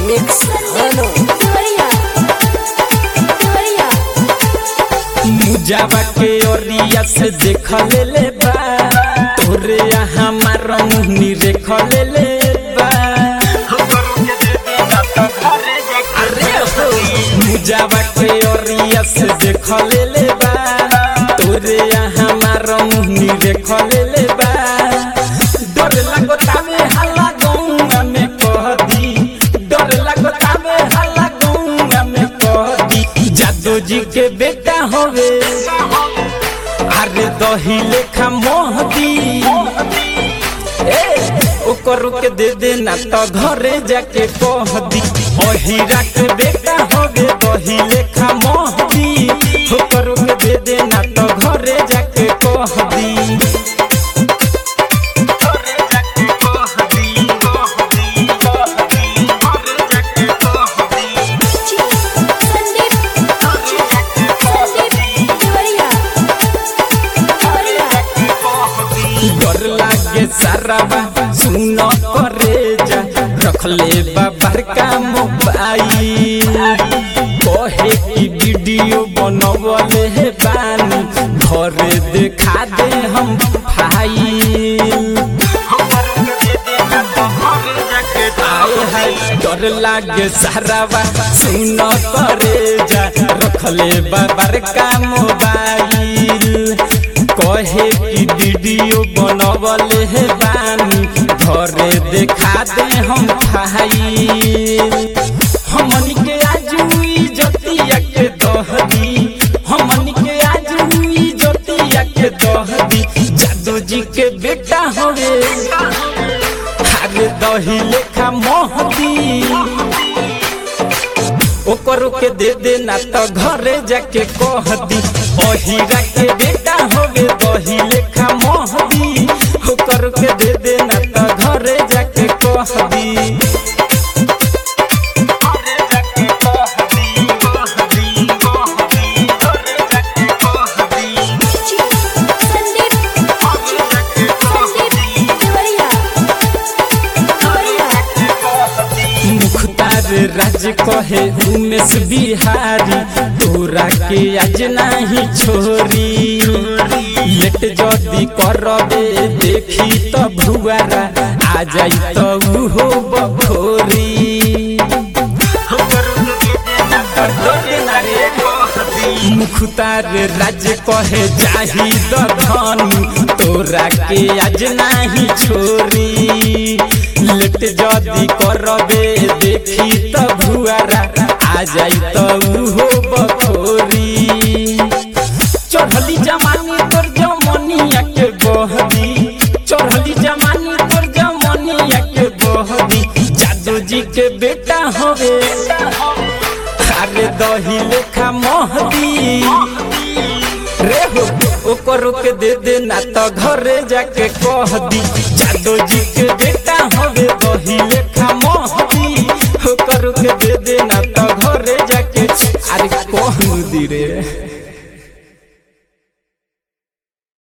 mix हनो मुजावा के ओरिया से देख ले ले बा तोरे हमार मुहनी रेख ले ले बा अरे हो मुजावा के ओरिया से देख ले ले बा तोरे हमार मुहनी रेख ले ले बा डर लागो तामे हल्ला गौंगा में कह दी डर लागो तामे हल्ला गौंगा में कह दी जादू जी के बेटा होवे अरे दही लेखा मोहदी ए ओकर के दे देना तो घरे जाके कह दी अहिरा के बेटा होवे दही लेखा मोहदी ओकर के दे देना तो घरे जाके कह दी डर लागे साराबा सुन करे जा रखले बाबर का मोबाइल कहे की वीडियो बनवले हे बानी घरे देखा दे हम फाइल आए हाय डर लागे साराबा सुन करे जा रखले बाबर का मोबाइल कहे की वीडियो बनवले हे बानी घरे देखा दे हम फाइल हमनी के आज हुई जतिया के दहदी हमनी के आज हुई जतिया के दहदी जादू जी के बेटा होवे अरे दही लेखा मोहदी ओकर के दे देना तो घरे जाके कह दी अहिरा के बेटा होवे दही लेखा मोहदी ओकर के दे देना तो घरे जाके कह दी मुख्तार राज कहे उमेश बिहारी तोरा के आज नहीं छोरी लेट जदी करबे देखी तो भुआरा आ जाई तो उहो बखोरी मुख्तार राज कहे जाही धनु तोरा के आज नहीं छोरी लेट जदी करबे देखी त भुआरा आ जाई त उहो बखोरी चढ़ली जमानी तोर जमनिया के बहदी चढ़ली जमानी तोर जमनिया के बहदी जादू जी के बेटा होवे अरे दही लेखा मोहदी रे हो ओकर के दे देना तो घरे जाके कह दी जादू जी के बेटा होवे दही लेखा मोहदी ओकर के दे देना तो घरे जाके अरे कह दी रे